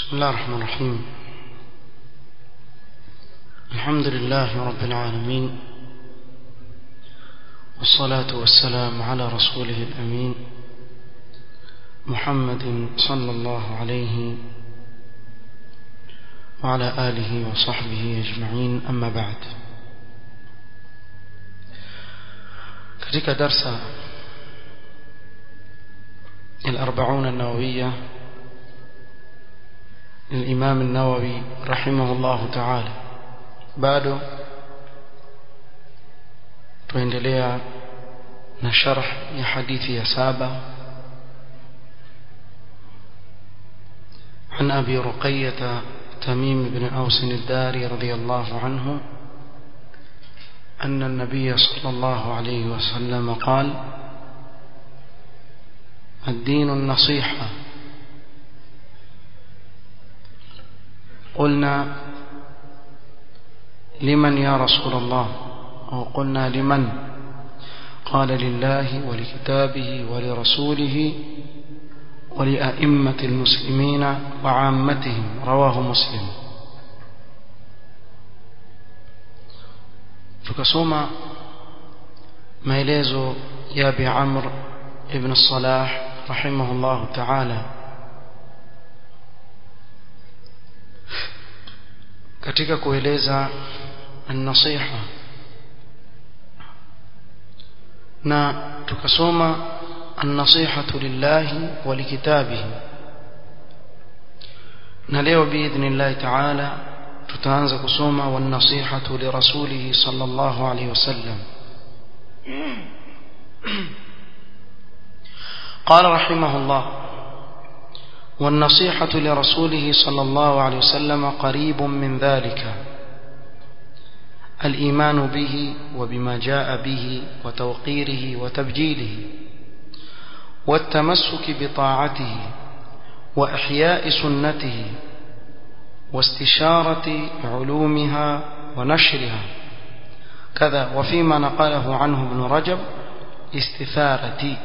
بسم الله الرحمن الرحيم الحمد لله رب العالمين والصلاة والسلام على رسوله الأمين محمد صلى الله عليه وعلى آله وصحبه أجمعين أما بعد katika darsa الأربعون النووية للإمام النووي رحمه الله تعالى bado tuendelea na sharh ya hadithi ya saba عن أبي رقية تميم بن أوس الداري رضي الله عنه أن النبي صلى الله عليه وسلم قال الدين النصيحة قلنا لمن يا رسول الله أو قلنا لمن قال لله ولكتابه ولرسوله ولأئمة المسلمين وعامتهم رواه مسلم tukasoma maelezo ya Abi Amr ibn Salah rahimahullah ta'ala katika kueleza an-nasiha na tukasoma an-nasihatu lillahi wa likitabihi na leo biidhnillah ta'ala tutaanza kusoma wan-nasihatu li rasulih sallallahu alayhi wasallam قال رحمه الله والنصيحة لرسوله صلى الله عليه وسلم قريب من ذلك الإيمان به وبما جاء به وتوقيره وتبجيله والتمسك بطاعته وإحياء سنته واستشارة علومها ونشرها كذا وفيما نقله عنه ابن رجب استثارة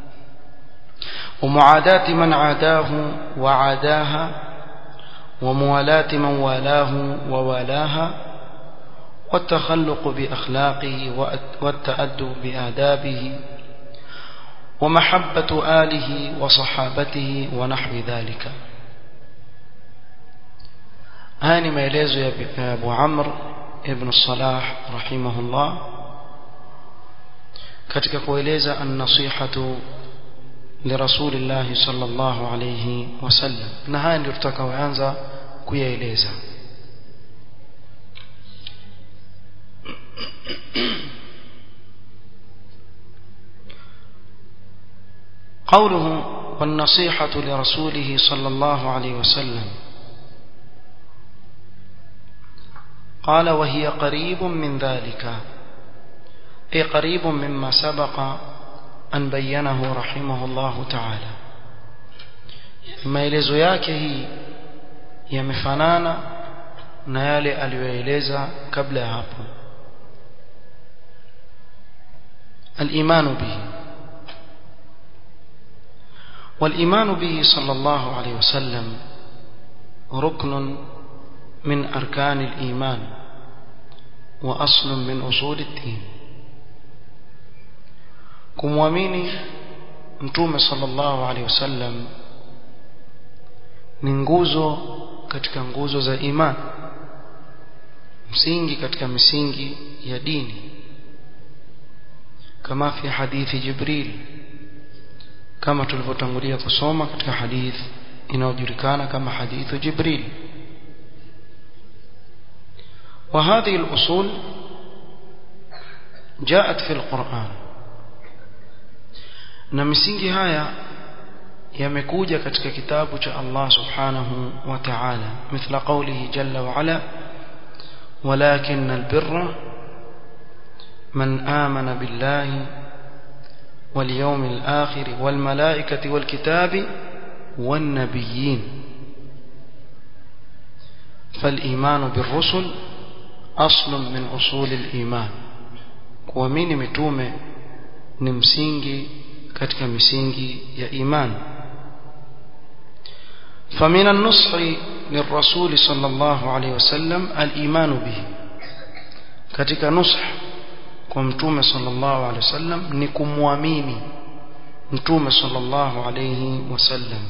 ومعاداة من عاداه وعاداها وموالاة من والاه ووالاها والتخلق بأخلاقه والتأدب بآدابه ومحبة آله وصحابته ونحو ذلك هاني ما يليز يا أبو عمرو ابن الصلاح رحمه الله katika kueleza an-nasihatu لرسول الله صلى الله عليه وسلم na haya ndio tutakaoanza kuyaeleza قوله والنصيحة لرسوله صلى الله عليه وسلم قال وهي قريب من ذلك أي قريب مما سبق an bayyanahu rahimahullahu ta'ala maelezo yake hii yamefanana na yale aliyoeleza kabla ya hapo al-iman bihi wal-iman bihi sallallahu alayhi wasallam rukn min arkan al-iman wa asl min usul ad-din kumwamini mtume sallallahu alaihi wasallam ni nguzo katika nguzo za iman msingi katika misingi ya dini kama fi hadithi jibril kama tulivyotangulia kusoma katika hadithi inayojulikana kama hadithu jibril وهذه الأصول جاءت في القرآن na misingi haya yamekuja katika kitabu cha Allah subhanahu wa ta'ala mithla qawlihi jalla wa ala walakin albirra man amana billahi wal yawmil akhir wal malaikati wal kitabi wan nabiyyin فالإيمان بالرسل أصل من أصول الإيمان kuamini mitume ni msingi katika misingi ya imani فمن النصح للرسول صلى الله عليه وسلم الإيمان به katika nusha kwa mtume sallallahu alaihi wasallam ni kumwamini mtume sallallahu alaihi wasallam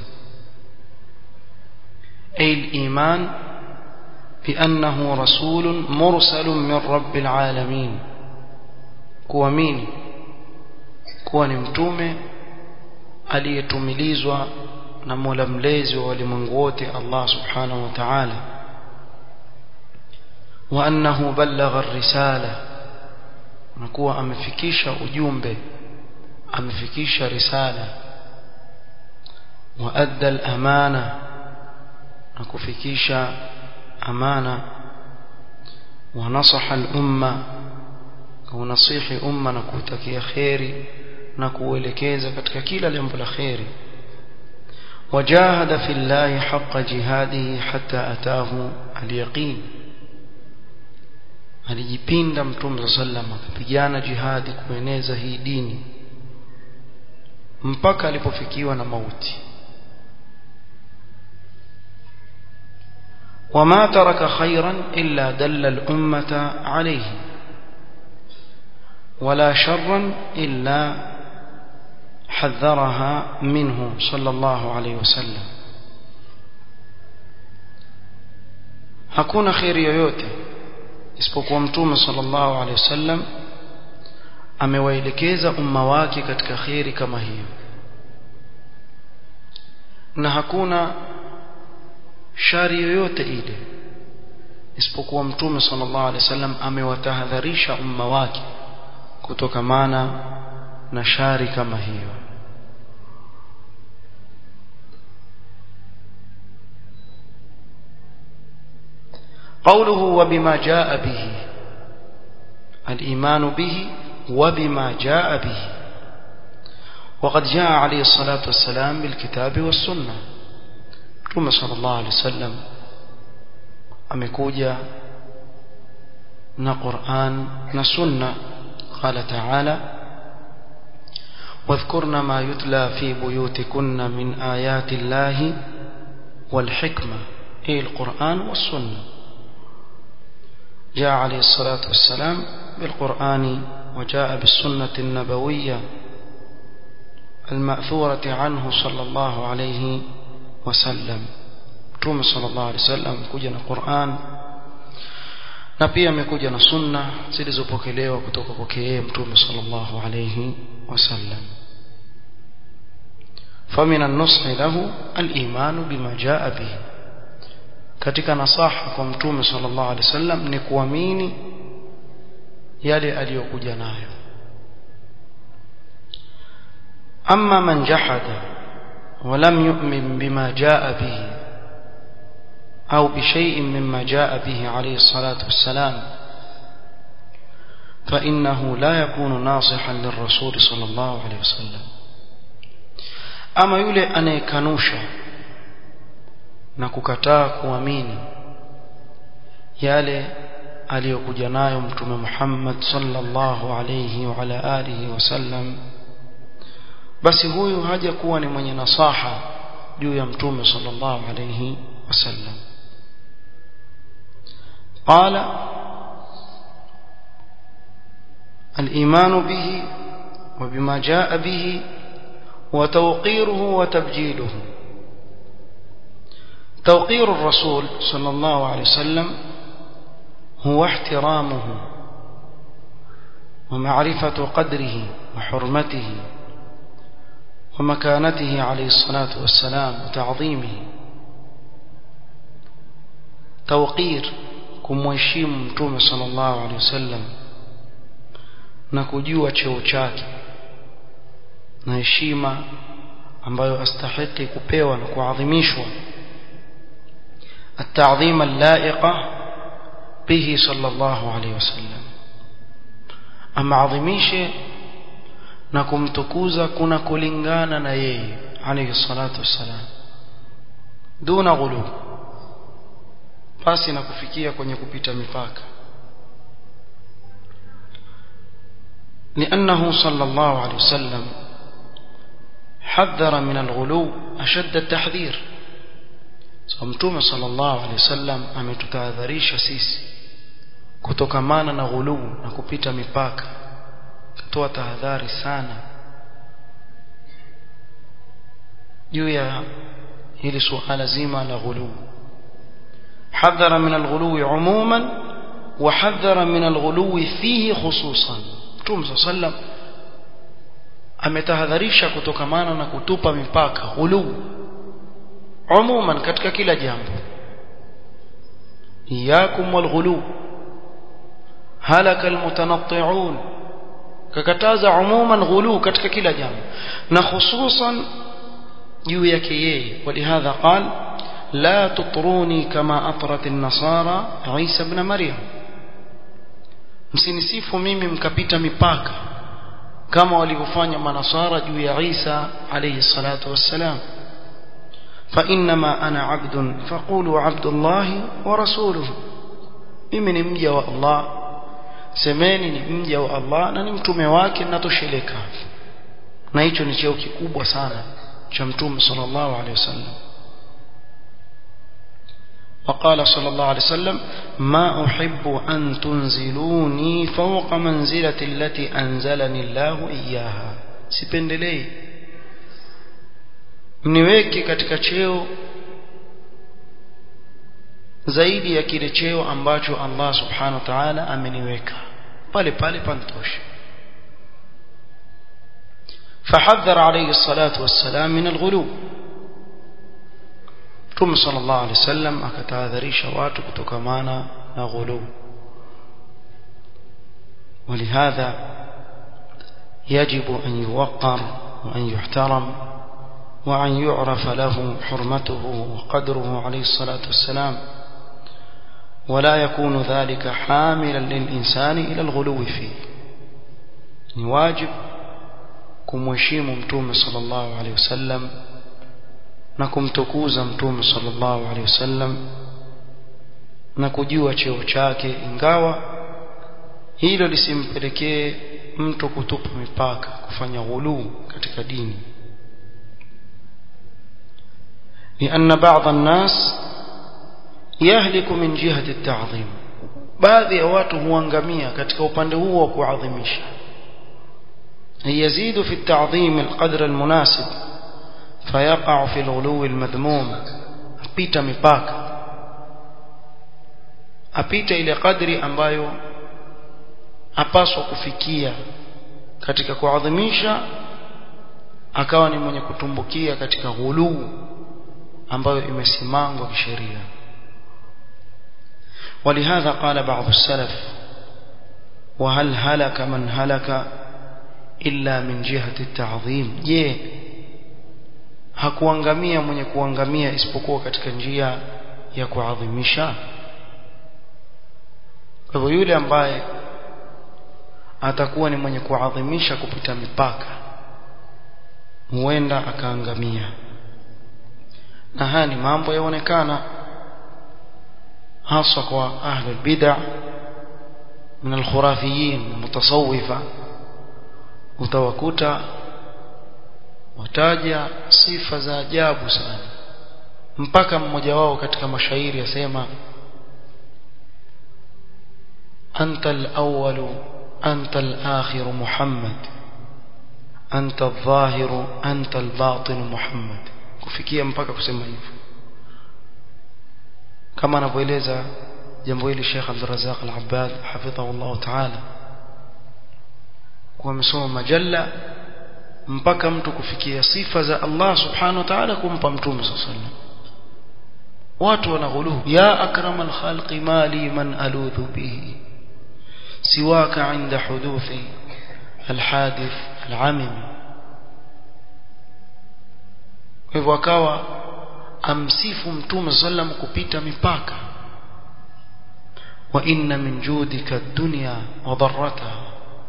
أي الإيمان بأنه رسول مرسل من رب العالمين kuamini kuwa ni mtume aliyetumilizwa na Mola mlezi wa walimwengu wote Allah subhanahu wa ta'ala wa annahu ballagha ar-risala na kuwa amefikisha ujumbe amefikisha risala wa adda al-amana na kufikisha amana wa nasaha al-umma kunasihi umma na kutakia khairi na kuelekeza katika kila jambo la khairi wajahada fillahi haqqa jihadihi hatta atahu al-yaqin alijipinda mtume sallam akapigana jihadi kueneza hii dini mpaka alipofikiwa na mauti وما ترك خيرا إلا دل الأمة عليه ولا شرا إلا حذرها منه صلى الله عليه وسلم hakuna kheri yoyote isipokuwa mtume sallallahu alaihi wasallam amewaelekeza umma wake katika kheri kama hiyo na hakuna shari yoyote ile isipokuwa mtume sallallahu alaihi wasallam amewatahadharisha umma wake kutokamana na shari kama hiyo قوله وبما جاء به الإيمان به وبما جاء به وقد جاء عليه الصلاة والسلام بالكتاب والسنة ثم صلى الله عليه وسلم amekuja na Qur'an na Sunna قال تعالى واذكرن ما يتلى في بيوتكن من آيات الله والحكمة أي القرآن والسنة جاء عليه الصلاة والسلام بالقرآن وجاء بالسنة النبوية المأثورة عنه صلى الله عليه وسلم Mtume sallallahu alaihi wasallam kuja na Qur'an na pia amekuja na sunna zilizopokelewa kutoka kwake yeye Mtume sallallahu alaihi wasallam فمن النصح له الإيمان بما جاء به katika nasaha kwa Mtume sallallahu alaihi wasallam ni kuamini yale aliyokuja nayo أما من جحد ولم يؤمن بما جاء به أو بشيء مما جاء به عليه الصلاة والسلام فإنه لا يكون ناصحا للرسول صلى الله عليه وسلم أما يولي أن يكنوشا نككتا كواميني yale aliyokuja nayo mtume Muhammad sallallahu alayhi wa ala alihi wasallam basi huyu haja kuwa ni mwenye nasaha juu ya mtume sallallahu alayhi wasallam قال الإيمان به وبما جاء به وتوقيره وتبجيله توقير الرسول صلى الله عليه وسلم هو احترامه ومعرفة قدره وحرمته ومكانته عليه الصلاة والسلام وتعظيمه توقير kumheshimu mtume sallallahu alaihi wasallam na kujua cheo chake na heshima ambayo astahiki kupewa na kuadhimishwa التعظيم اللائقة به صلى الله عليه وسلم أما عظميشه na kumtukuza kuna kulingana na yeye alayhi salatu wassalam duna ghulu pasi na kufikia kwenye kupita mipaka لأنه صلى الله عليه وسلم حذر من الغلو أشد التحذير so mtume sallallahu alaihi wasallam ametutahadharisha sisi kutokamana na ghuluu na kupita mipaka kutoa tahadhari sana juu ya hili suala zima la ghuluu حذر من الغلو عموما وحذر من الغلو فيه خصوصا Mtume صلى الله عليه وسلم ametahadharisha kutokamana na kutupa mipaka ghuluu umuman katika kila jambo iyakum walghulu halaka almutanatti'un kakataza umuman ghulu katika kila jambo na hususan juu yake yeye walihadha qal la tutruni kama atrat an-nasara Isa ibn Maryam msinisifu mimi mkapita mipaka kama walivyofanya manasara juu ya Isa alayhi salatu wassalam فإنما أنا عبد فقولوا عبد الله ورسوله mimi ni mja wa Allah semeni ni mja wa Allah na ni mtume wake natosheleka na hicho ni cheo kikubwa sana cha mtume sallallahu alaihi wasallam وقال صلى الله عليه وسلم ما أحب أن تنزلوني فوق منزلة التي أنزلني الله إياها sipendelei mniweke katika cheo zaidi ya kile cheo ambacho Allah subhanahu wa ta'ala ameniweka pale pale pantosha فحذر عليه الصلاة والسلام من الغلو ثم صلى الله عليه وسلم akatahadharisha watu kutokamana na ghulu ولهذا يجب أن يوقر وأن يحترم وأن يعرف له حرمته وقدره عليه الصلاة والسلام ولا يكون ذلك حاملا للإنسان إلى الغلو فيه واجب kumheshimu mtume sallallahu alaihi wasallam na kumtukuza mtume sallallahu alaihi wasallam na kujua cheo chake ingawa hilo lisimpelekee mtu kutupa mipaka kufanya ghuluu katika dini لأن بعض الناس يهلك من جهة التعظيم baadhi ya watu huangamia katika upande huo wa kuadhimisha يزيد في التعظيم القدر المناسب فيقع في الغلو المذموم apita mipaka apita ile kadri ambayo apaswa kufikia katika kuadhimisha akawa ni mwenye kutumbukia katika ghuluu ambayo imesimangwa kisheria ولهذا قال بعض السلف وهل هلك من هلك إلا من جهة التعظيم je hakuangamia mwenye kuangamia isipokuwa katika njia ya kuadhimisha kwa hivyo yule ambaye atakuwa ni mwenye kuadhimisha kupita mipaka huenda akaangamia na haya ni mambo yaonekana hasa kwa ahli bid'a min alkhurafiyin mutasawwifa utawakuta wataja sifa za ajabu sana mpaka mmoja wao katika mashairi yasema anta al-awwal anta al-akhir muhammad anta adh-dhahir anta al-batin muhammad kufikia mpaka kusema hivyo kama anavyoeleza jambo hili Sheikh Abdul Razzaq Al-Abbad hafidhahullah ta'ala kwa amesoma majalla mpaka mtu kufikia sifa za Allah subhanahu wa ta'ala kumpa mtume sallallahu alaihi wasallam watu wanaghulu ya akramal khalqi mali man aludhu bihi siwaka inda huduthi alhadith alamim kwa hivyo akawa amsifu mtume sallam kupita mipaka wa inna min judika ad-dunya wa darrataha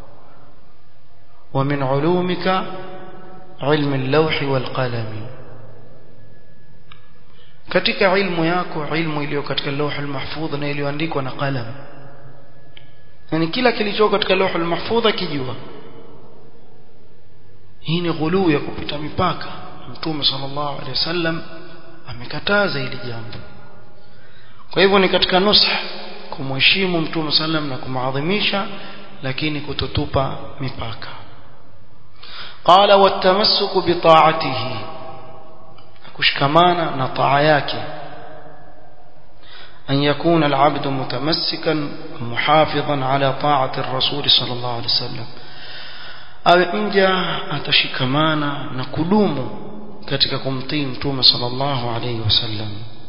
wa min ulumika ilmu al-lawh wal-qalam katika ilmu yako ilmu iliyo katika lawh al-mahfudh na iliyoandikwa na qalam yani kila kilicho katika lawh al-mahfudh kijua hii ni ghuluu ya kupita mipaka mtume sallallahu alaihi wasallam amekataza hili jambo kwa hivyo ni katika nusha kumheshimu mtume sallam na kumaadhimisha lakini kutotupa mipaka qala watamassuku bi ta'atihi kushikamana na taa yake أن يكون العبد متمسكا محافظا على طاعة الرسول صلى الله عليه وسلم awe mja atashikamana na kudumu katika kumtii mtume sallallahu alayhi wasallam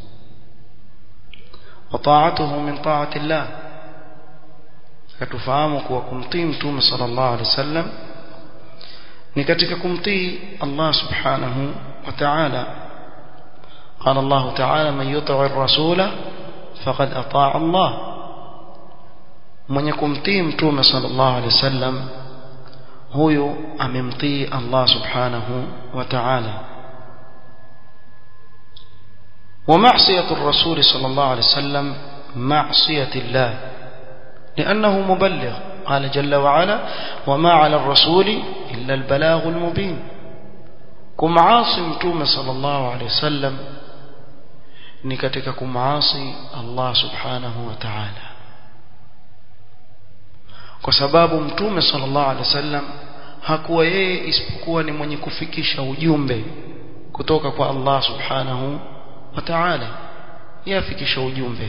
wa ta'atuhu min ta'ati Allah katufahamu kuwa kumtii mtume sallallahu alayhi wasallam ni katika kumtii Allah subhanahu wa ta'ala قال الله تعالى من يطع الرسول فقد أطاع الله من يكون تيم توم صلى الله عليه وسلم huyo amemtii Allah subhanahu wa ta'ala ومعصية الرسول صلى الله عليه وسلم معصية الله لأنه مبلغ قال جل وعلا وما على الرسول إلا البلاغ المبين كم عاصم توم صلى الله عليه وسلم نكتك كم عاصي الله سبحانه وتعالى kwa sababu mtume sallallahu alaihi wasallam hakuwa yeye isipokuwa ni mwenye kufikisha ujumbe kutoka kwa Allah subhanahu wa ta'ala yeye afikisha ujumbe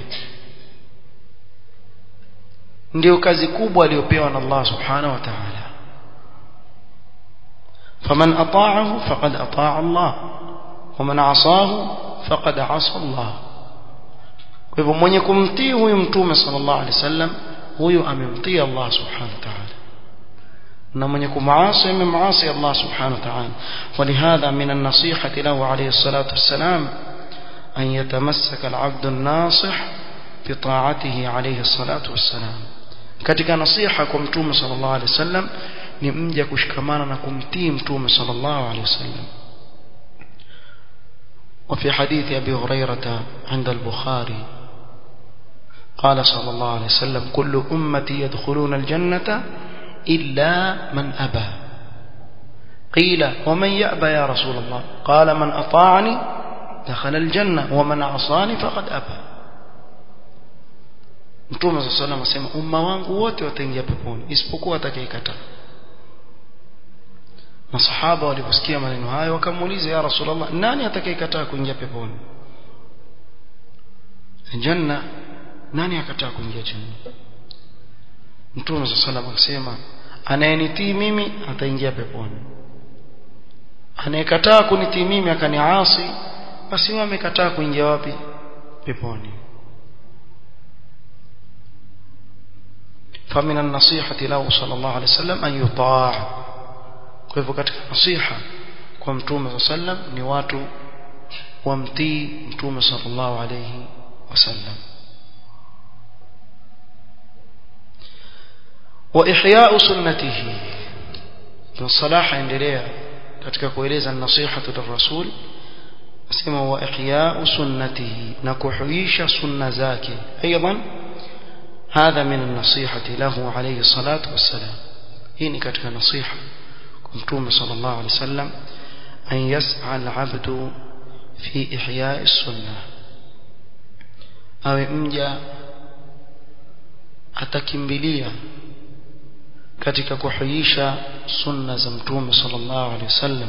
ndio kazi kubwa aliyopewa na Allah subhanahu wa ta'ala faman ata'ahu faqad ata'a Allah waman 'asahu faqad 'asa Allah kwa hivyo mwenye kumtii huyu mtume sallallahu alaihi wasallam huyu amemtii Allah subhanahu wa ta'ala na mwenye kumaasi amemaasi Allah subhanahu wa ta'ala ولهذا من النصيحة له عليه الصلاة والسلام أن يتمسك العبد الناصح بطاعته عليه الصلاة والسلام katika nasiha kwa mtume sallallahu alaihi wasallam ni mja kushikamana na kumtii mtume sallallahu alaihi wasallam وفي حديث أبي هريرة عند البخاري قال صلى الله عليه وسلم كل أمتي يدخلون الجنة إلا من أبى قيل ومن يأبى يا رسول الله قال من أطاعني دخل الجنة ومن عصاني فقد أبى Mtume صلى الله عليه وسلم asema umma wangu wote wataingia peponi isipokuwa atakayekataa. Masahaba waliposikia maneno hayo wakamuuliza ya Rasulullah nani atakayekataa kuingia peponi? Janna nani akataa kuingia janna mtume sa salam akasema anayenitii mimi ataingia peponi anayekataa kunitii mimi akaniasi basi huyo amekataa kuingia wapi peponi فمن النصيحة له صلى الله عليه وسلم أن يطاع كيف katika nasiha kwa mtume صلى الله عليه وسلم ni watu wamtii mtume صلى الله عليه وسلم وإحياء سنته الصلاح endelea katika kueleza nasihatu lirrasul asema wa ihya'u sunnatihi na kuhuisha sunna zake aidan هذا من النصيحة له عليه الصلاة والسلام hii ni katika nasiha kwa mtume sallallahu alaihi wasallam an yas'a al-'abdu fi ihya'i as-sunnah awe mja atakimbilia katika kuhuisha sunna za mtume sallallahu alaihi wasallam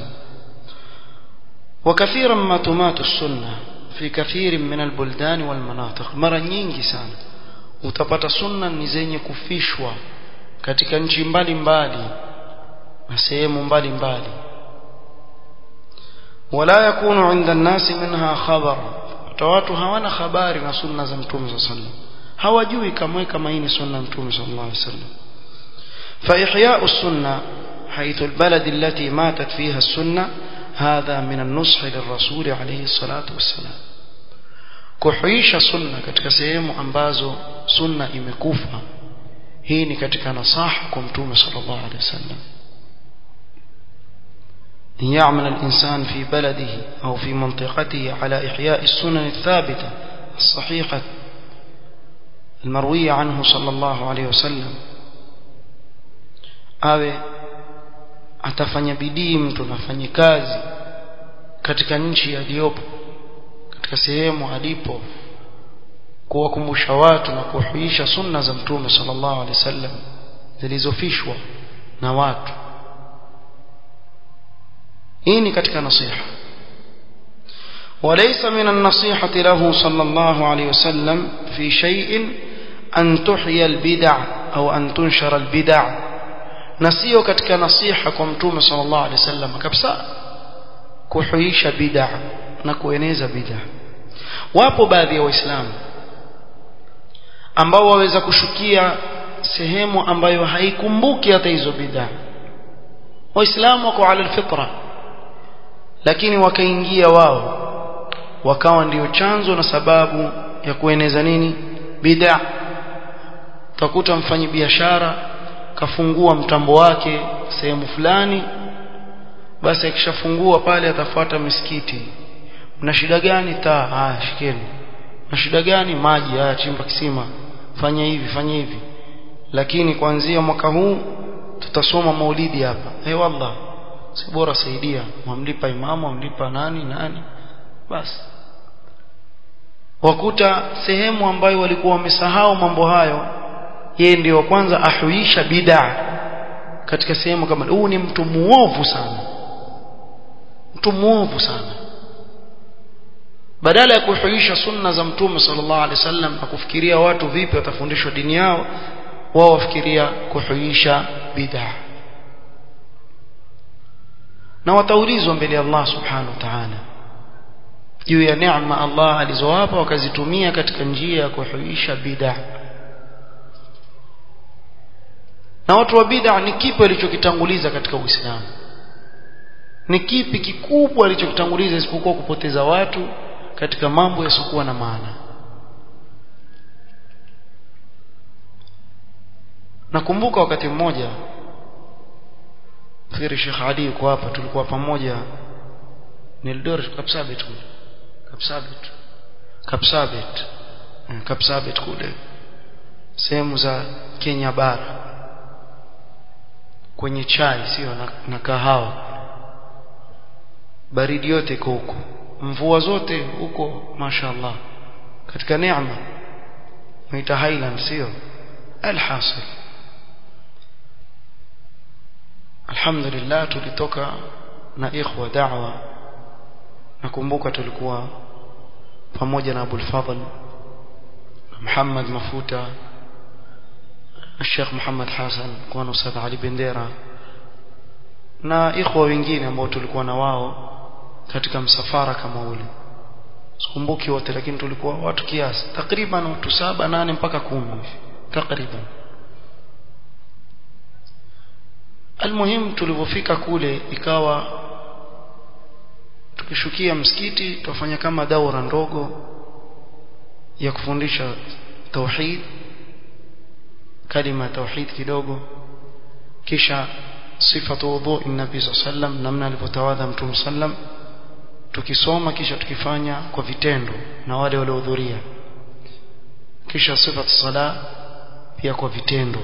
وكثيرا ما تمات السنة في كثير من البلدان والمناطق mara nyingi sana utapata sunna ni zenye kufishwa katika nchi mbalimbali na sehemu mbalimbali wala yakunu inda nasi minha khabar watu hawana habari na sunna za mtume sallallahu alaihi wasallam hawajui kamwe kama hii ni sunna mtume sallallahu alaihi wasallam فإحياء السنة حيث البلد التي ماتت فيها السنة هذا من النصح للرسول عليه الصلاة والسلام kuhuisha sunna katika sehemu ambazo sunna imekufa hii ni katika nasaha kwa mtume sallallahu alaihi wasallam أن يعمل الإنسان في بلده أو في منطقته على إحياء السنن الثابتة الصحيحة المروية عنه صلى الله عليه وسلم awe atafanya bidii mtu nafanye kazi katika nchi aliyopo katika sehemu alipo kuwakumbusha watu na kuhuisha sunna za mtume sallallahu alaihi wasallam zilizofishwa na watu hii ni katika nasiha وليس من النصيحة له صلى الله عليه وسلم في شيء أن تحيي البدع أو أن تنشر البدع نسيو كتك نصيحة كمتوم صلى الله عليه وسلم كبسا كحييش بدع نكوينيز بدع wapo baadhi ya waislamu ambao waweza kushukia sehemu ambayo haikumbuki hata hizo bidhaa waislamu wako ala alfitra lakini wakaingia wao wakawa ndiyo chanzo na sababu ya kueneza nini bid'a utakuta mfanyi biashara kafungua mtambo wake sehemu fulani basi akishafungua pale atafuata misikiti mna shida gani taa haya shikeni na shida gani maji haya chimba kisima fanya hivi fanya hivi lakini kuanzia mwaka huu tutasoma maulidi hapa eh wallah si bora saidia mwamlipa imamu mwamlipa nani nani basi wakuta sehemu ambayo walikuwa wamesahau mambo hayo yeye ndio kwanza ahuisha bid'a katika sehemu kama huu ni mtu muovu sana mtu muovu sana badala ya kuhuisha sunna za mtume sallallahu alaihi wasallam na kufikiria watu vipi watafundishwa dini yao wao wafikiria kuhuisha bid'a na wataulizwa mbele ya Allah subhanahu wa ta'ala juu ya neema Allah alizowapa wakazitumia katika njia ya kuhuisha bid'a na watu wa bid'a ni kipi walichokitanguliza katika Uislamu ni kipi kikubwa alichokitanguliza isipokuwa kupoteza watu katika mambo yasiokuwa na maana nakumbuka wakati mmoja fikiri Sheikh Ali yuko hapa tulikuwa pamoja Nildoret Kapsabet kule Kapsabet Kapsabet Kapsabet kule sehemu za Kenya bara kwenye chai sio na, na kahawa baridi yote iko huko mvua zote huko mashaallah katika neema naita highland sio alhasil alhamdulillah tulitoka na ikhwa da'wa nakumbuka tulikuwa pamoja na Abul Fadl Muhammad Mafuta Sheikh Muhammad Hassan kwa na Ustadh Ali Bendera na ikhwa wengine ambao tulikuwa na wao katika msafara kama ule sikumbuki wote lakini tulikuwa watu kiasi takriban watu saba nane mpaka kumi takriban almuhim tulipofika kule ikawa tukishukia msikiti tufanya kama daura ndogo ya kufundisha tauhid kalima tauhid kidogo kisha sifatu wudhu nabii sallam namna alivyotawadha mtume sallam tukisoma kisha tukifanya kwa vitendo na wale waliohudhuria kisha sifatu sala pia kwa vitendo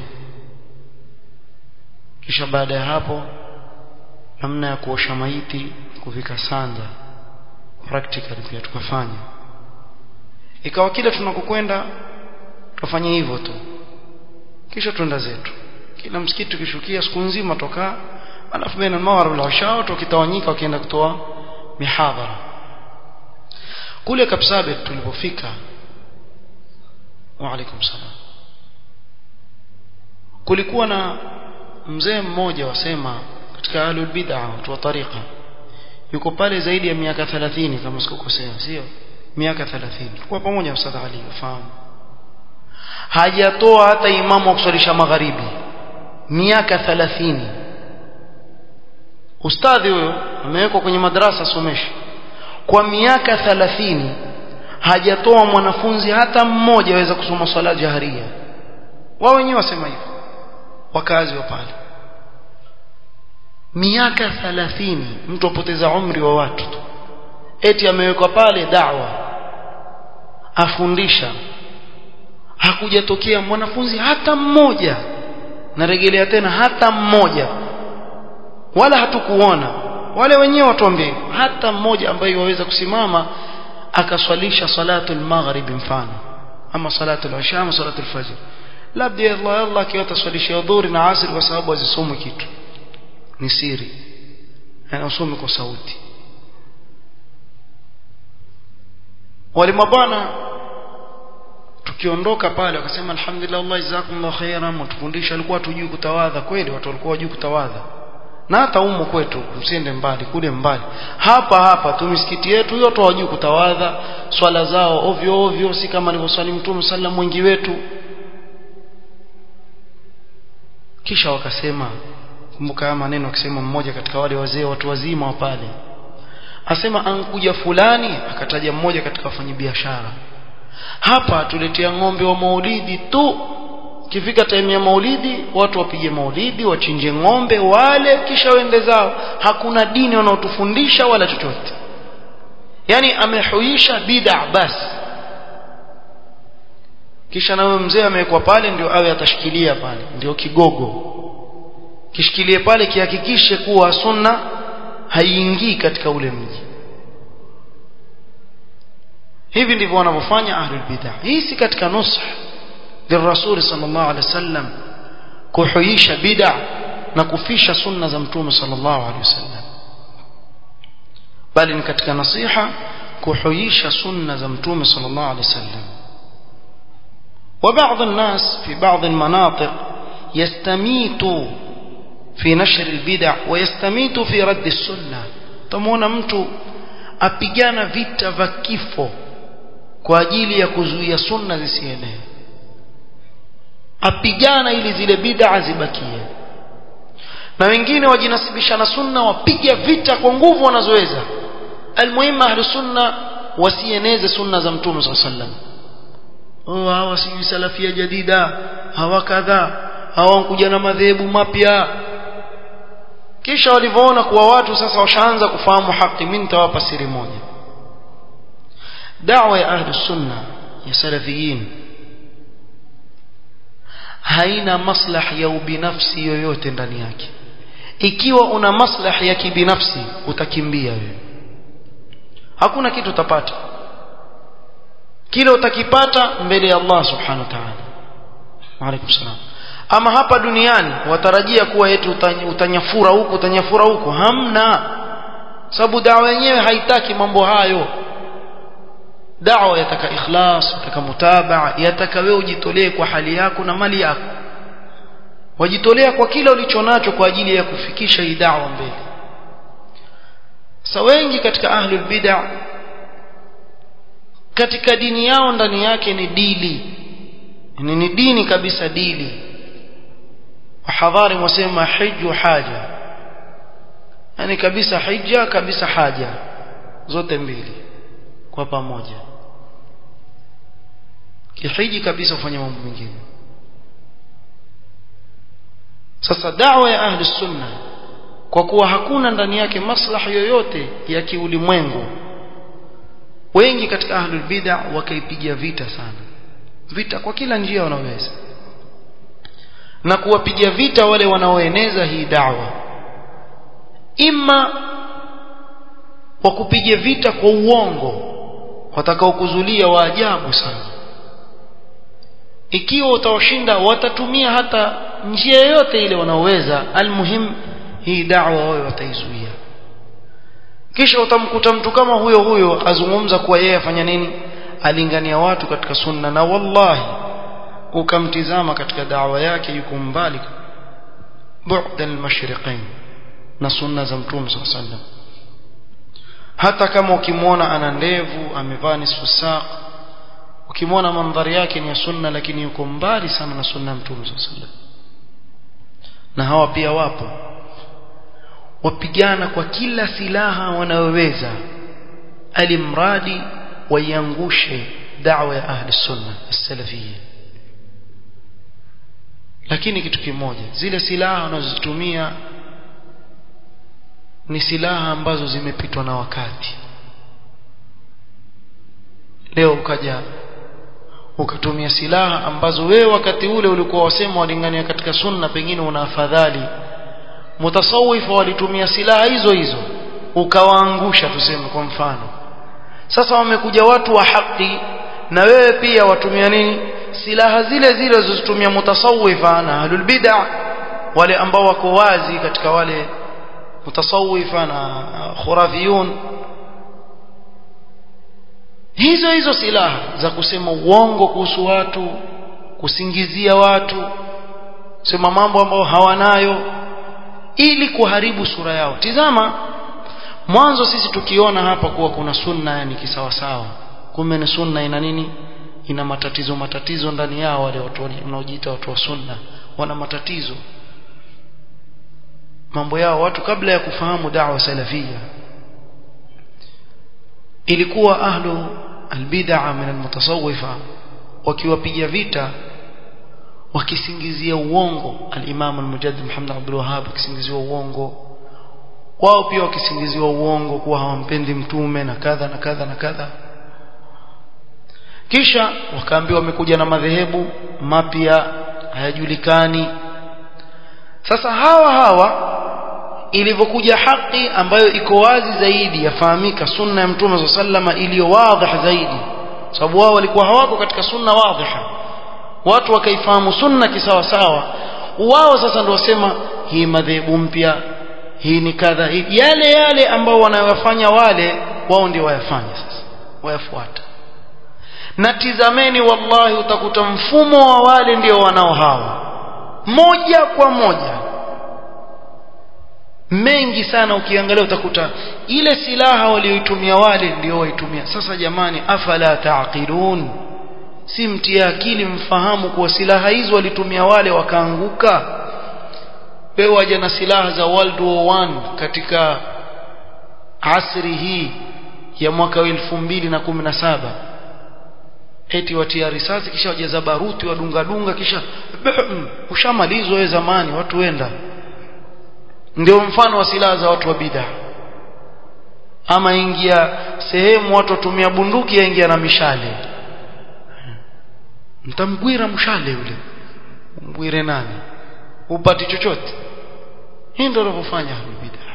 kisha baada ya hapo namna ya kuosha maiti kuvika sanda practical pia tukafanya ikawa kila tunakokwenda tufanye hivyo tu kisha twenda zetu kila msikiti tukishukia siku nzima toka alafu baina al-maghrib wal-isha tukitawanyika wakienda kutoa mihadhara kule Kapsabet tulipofika wa alaikum salam kulikuwa na mzee mmoja wasema katika ahlul bid'a watu wa tariqa yuko pale zaidi ya miaka 30 kama sikukosea sio miaka 30 kwa pamoja na Ustadh Ali ufahamu hajatoa hata imamu wa kuswalisha magharibi miaka 30 ustadhi huyo amewekwa kwenye madrasa someshi kwa miaka 30 hajatoa mwanafunzi hata mmoja aweza kusoma swala jaharia wao wenyewe wasema hivyo wakazi wa pale miaka 30 mtu apoteza umri wa watu eti amewekwa pale dawa afundisha hakujatokea mwanafunzi hata mmoja narejelea tena hata mmoja wala hatukuona wale wenyewe watuambie hata mmoja ambaye waweza kusimama akaswalisha salatu al-maghrib mfano ama salatu al-isha ama salatu al-fajr labda Allah Allah akiwata swalisha dhuhuri na asr kwa sababu azisome kitu ni siri na usome kwa sauti wale mabwana tukiondoka pale wakasema alhamdulillah Allah jazakumullahu khairan mtufundisha alikuwa tujui kutawadha kweli watu walikuwa wajui kutawadha na hata umo kwetu msiende mbali kule mbali hapa hapa tu misikiti yetu yote hawajui kutawadha swala zao ovyo ovyo si kama alivyoswali mtume sallam mwingi wetu kisha wakasema kumbuka haya maneno akisema mmoja katika wale wazee watu wazima wa pale asema ankuja fulani akataja mmoja katika wafanyabiashara hapa tuletea ng'ombe wa maulidi tu kifika time ya maulidi watu wapige maulidi wachinje ng'ombe wale kisha wende zao hakuna dini wanaotufundisha wala chochote yani amehuisha bid'a basi kisha na mzee amewekwa pale ndio awe atashikilia pale ndio kigogo kishikilie pale kihakikishe kuwa sunna haiingii katika ule mji hivi ndivyo wanavyofanya ahlul bid'ah hii si katika nush lirrasul sallallahu alaihi wasallam kuhuisha bid'ah na kufisha sunna za mtume sallallahu alaihi wasallam bali ni katika nasiha kuhuisha sunna za mtume sallallahu alaihi wasallam وبعض الناس في بعض المناطق يستميت في نشر البدع ويستميت في رد السنة تمونا mtu apigana vita vya kifo kwa ajili ya kuzuia sunna zisienee apigana ili zile bid'a zibakie na wengine wajinasibisha na sunna wapiga vita kwa nguvu wanazoweza almuhimu ahlu sunna wasieneze sunna za mtume sallallahu alaihi wasallam oh hawa si salafia jadida hawa kadha hawa kuja na madhehebu mapya kisha walivyoona kuwa watu sasa washaanza kufahamu haki mimi nitawapa siri moja da'wa ya ahli sunna ya salafiyin haina maslahi ya ubinafsi yoyote ndani yake ikiwa una maslahi ya kibinafsi utakimbia wewe hakuna kitu utapata kile utakipata mbele ya Allah subhanahu wa ta'ala wa alaykum salam ama hapa duniani watarajia kuwa yetu utanyafura huku utanyafura huku hamna sababu dawa yenyewe haitaki mambo hayo dawa yataka ikhlas yataka mutabaa yataka wewe ujitolee kwa hali yako na mali yako wajitolea kwa kila ulichonacho kwa ajili ya kufikisha hii dawa mbele sa wengi katika ahlul bid'ah katika dini yao ndani yake ni dili ni, ni dini kabisa dili wahadhari wasema hiju haja yani kabisa hija kabisa haja zote mbili kwa pamoja kihiji kabisa ufanye mambo mengine sasa dawa ya ahli sunna kwa kuwa hakuna ndani yake maslahi yoyote ya kiulimwengu wengi katika ahlul bid'a wakaipigia vita sana vita kwa kila njia wanaweza na kuwapigia vita wale wanaoeneza hii dawa ima wakupigia vita kwa uongo watakaokuzulia wa ajabu sana ikiwa utawashinda watatumia hata njia yoyote ile wanaoweza almuhim hii dawa wao wataizuia kisha utamkuta mtu kama huyo huyo azungumza kuwa yeye afanya nini alingania watu katika sunna na wallahi ukamtizama katika dawa yake yuko mbali bu'da al-mashriqain na sunna za mtume sallallahu alaihi wasallam hata kama ukimwona ana ndevu amevaa nisfu saq ukimwona mandhari yake ni ya sunna lakini yuko mbali sana na sunna ya mtume sallallahu alaihi wasallam na hawa pia wapo wapigana kwa kila silaha wanayoweza alimradi waiangushe da'wa ya ahli sunna as-salafiyya lakini kitu kimoja zile silaha wanazozitumia ni silaha ambazo zimepitwa na wakati leo ukaja ukatumia silaha ambazo wewe wakati ule ulikuwa wasema walingania katika sunna pengine una afadhali mutasawifa walitumia silaha hizo hizo ukawaangusha tuseme kwa mfano sasa wamekuja watu wa haki na wewe pia watumia nini silaha zile zile zilizotumia mutasawifa na ahlul bid'ah wale ambao wako wazi katika wale mutasawifa na khurafiyun hizo hizo silaha za kusema uongo kuhusu watu kusingizia watu sema mambo ambayo hawanayo ili kuharibu sura yao tizama mwanzo sisi tukiona hapa kuwa kuna sunna yani kisawasawa kumbe ni sunna ina nini ina matatizo matatizo ndani yao wale watu wanaojiita watu wa sunna wana matatizo mambo yao watu kabla ya kufahamu da'wa salafia ilikuwa ahlu albid'a min almutasawwifa wakiwapiga vita wakisingizia uongo al-Imam al-Mujaddid Muhammad Abdul Wahhab akisingizia uongo wao pia wakisingiziwa uongo kuwa hawampendi mtume na kadha na kadha na kadha kisha wakaambiwa wamekuja na madhehebu mapya hayajulikani sasa hawa hawa ilivyokuja haki ambayo iko wazi zaidi yafahamika sunna ya mtume sallama iliyo wadhih zaidi sababu wao walikuwa hawako katika sunna wadhiha watu wakaifahamu sunna kisawa sawa wao sasa ndio wasema hii madhehebu mpya hii ni kadha yale yale ambao wanayofanya wale wao ndio wayafanya sasa wayafuata na tizameni wallahi utakuta mfumo wa wale ndio wanao hawa moja kwa moja mengi sana ukiangalia utakuta ile silaha walioitumia wale ndio waitumia sasa jamani afala taqilun si mtia akili mfahamu kuwa silaha hizo walitumia wale wakaanguka wewe waje na silaha za World War 1 katika asri hii ya mwaka wa 2017 eti watia risasi kisha wajaza baruti wadunga dunga kisha ushamalizwa wewe zamani watu wenda ndio mfano wa silaha za watu wa bid'a ama ingia sehemu watu watumia bunduki yaingia na mishale mtamgwira mshale yule mgwire nani upati chochote hii ndio wanavyofanya bid'a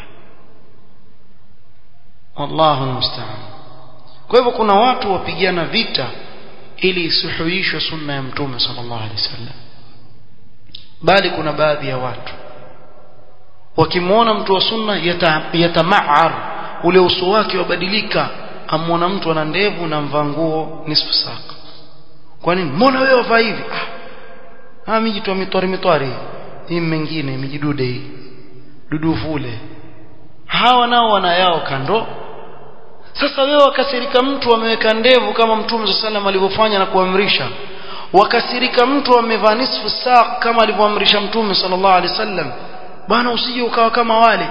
wallahu musta'an kwa hivyo kuna watu wapigana vita ili isuhuishwe sunna ya mtume sallallahu alaihi wasallam bali kuna baadhi ya watu wakimwona mtu wa sunna yatama'ar ule uso wake wabadilika amwona mtu ana ndevu na mvaa nguo nisfu saka kwa nini mbona wewe wavaa hivi ah ah miji tu mitwari mitwari hii mengine mijidude hii dudu vule hawa nao wana yao kando sasa wewe wakasirika mtu ameweka ndevu kama mtume sallam alivyofanya na kuamrisha wakasirika mtu amevaa nisfu saq kama alivyoamrisha mtume sallallahu alaihi wasallam bwana usije ukawa kama wale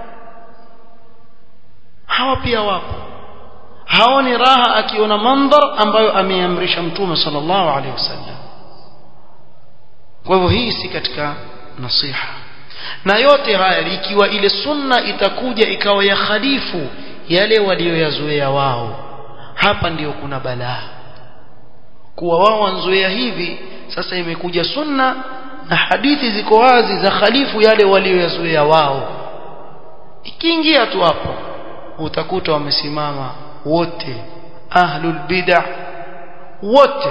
hawa pia wapo haoni raha akiona mandhar ambayo ameamrisha mtume sallallahu alaihi wasallam kwa hivyo hii si katika nasiha na yote haya ikiwa ile sunna itakuja ikawa ya khalifu yale walioyazoea wao hapa ndiyo kuna balaa kuwa wao wanzoea hivi sasa imekuja sunna na hadithi ziko wazi za khalifu yale walioyazoea wao ikiingia tu hapo utakuta wamesimama wote ahlul bid'ah wote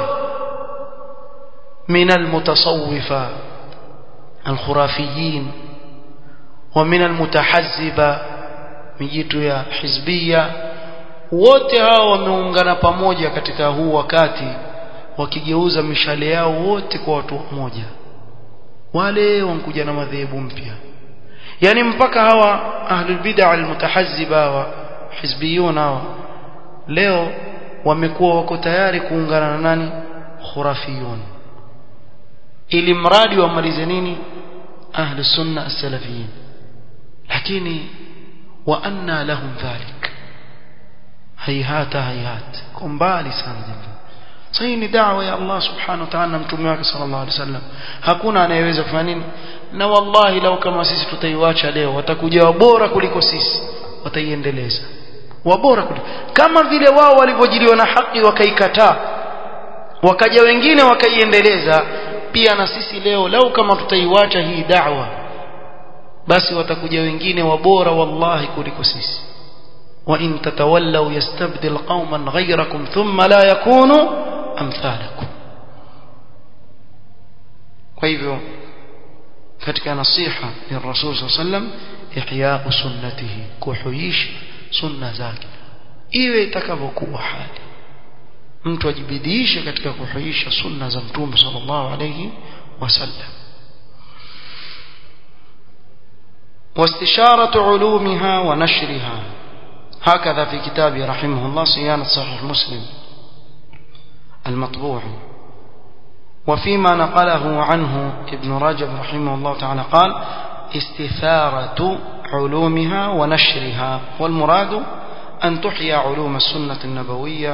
من المتصوفة الخرافيين ومن المتحزبة mijitu ya hizbia wote hao wameungana pamoja katika huu wakati wakigeuza mishale yao wote kwa watu mmoja wale wankuja na madhehebu mpya yani mpaka hawa ahlul bid'a almutahazziba wa hizbiyun hawa leo wamekuwa wako tayari kuungana na nani khurafiyun ili mradi wamalize nini ahli sunna as-salafiyin lakini wa anna lahum dhalik hayhata hayhat kumbali sana jambo sahi ni da'wa ya Allah subhanahu wa ta'ala mtume wake sallallahu alaihi wasallam hakuna anayeweza kufanya nini na wallahi lau kama sisi tutaiacha leo watakuja wabora kuliko sisi wataiendeleza wabora kuliko kama vile wao walivyojiliwa na haki wakaikataa wakaja wengine wakaiendeleza pia na sisi leo lau kama tutaiacha hii da'wa basi watakuja wengine wabora wallahi kuliko sisi وإن تتولوا يستبدل قوما غيركم ثم لا يكونوا أمثالكم وإذا katika nasiha ya Rasul sallam ihya sunnatihi kuhuisha sunna zake iwe itakavyokuwa hali mtu ajibidiishe katika kuhuisha sunna za mtume sallallahu alayhi wasallam واستشارة علومها ونشرها هكذا في كتابه رحمه الله صيانة صحيح مسلم المطبوع وفيما نقله عنه ابن رجب رحمه الله تعالى قال استثارة علومها ونشرها والمراد أن تحيا علوم السنة النبوية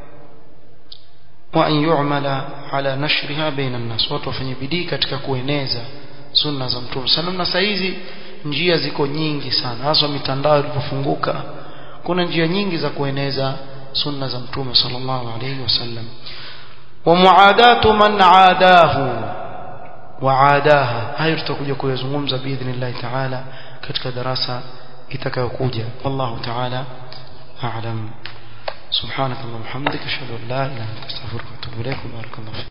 وأن يعمل على نشرها بين الناس وتوفني بدي katika kueneza sunna za mtume sallam na saizi njia ziko nyingi sana hasa mitandao ilipofunguka kuna njia nyingi za kueneza sunna za mtume sallallahu alayhi wasallam ومعاداة من عاداه وعاداها hayo tutakuja kuyazungumza biidhnillah taala katika darasa itakayokuja wallahu taala a'lam سبحانك اللهم وبحمدك اشهد ان لا اله الا انت استغفرك واتوب اليك وبارك الله فيك